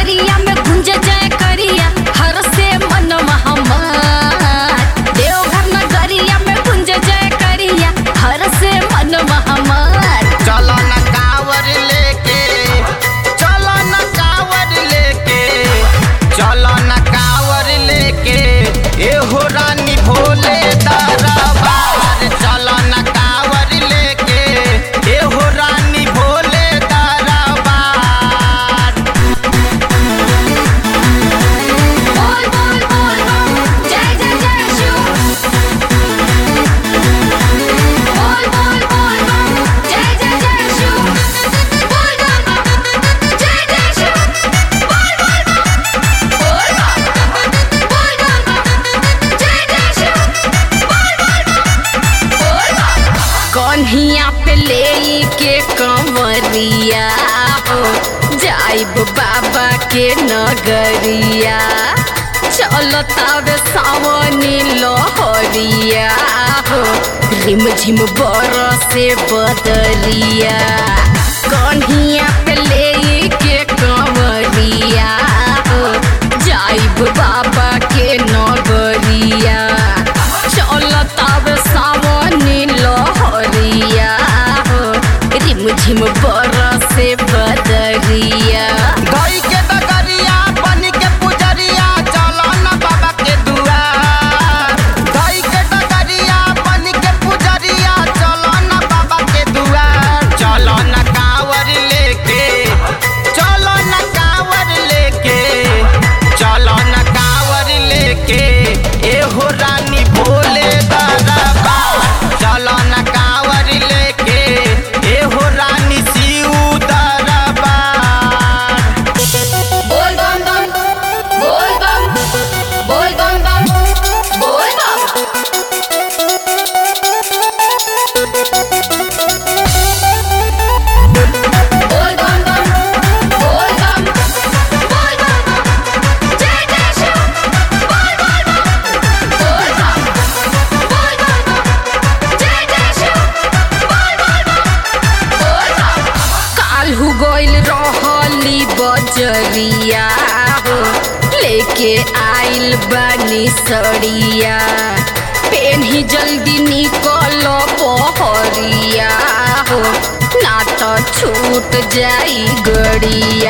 नगरिया में गुंज जाए करिया हर से मन हमार देवघर नगरिया में गुंज जाए करिया हर से मन हमार चलो न कावर लेके चलो न कावर लेके चलो न कावर लेके एहो रानी भोले दरबार चलो न कावर लेके एहो रानी भोले दरबार बोल बोल बोल बम जय जय जय शिव बोल बोल बोल बम जय जय जय शिव बोल बम जय जय शिव बोल बोल बम बोल बम बोल बम जय जय शिव बोल बोल बम बोल बम कन्हिया पे ले के कंवरिया हो जाइब बाबा के नगरिया चलतावे सावनी लहरिया हो रिम झिम बरसे बदरिया कन्हिया पे ले के कंवरिया हो जाइब बाबा के नगरिया चलतावे सावनी लहरिया हो रिम झिम बरसे बदरिया गई के डगरिया बन के पुजरिया चलो न बाबा के दुआर गई के डगरिया बन के पुजरिया चलो न बाबा के दुआर चलो न कावर लेके चलो न कावर लेके चलो न कावर लेके एहो रानी भोले दरबार चलो न कावर लेके एहो रानी शिव दरबार बोल बम बम बोल बम बोल बम बम बोल बम बोल बम बम बोल बम बोल बम जय जय शिव बोल बोल बम बोल बम बोल बम जय जय शिव बोल बोल बम बोल बम काल्हू गइल रहली बजरिया हो लेके आइल बानी सड़िया पेन्ही जल्दी निकल पहरिया हो ना तो छूट जाई गड़िया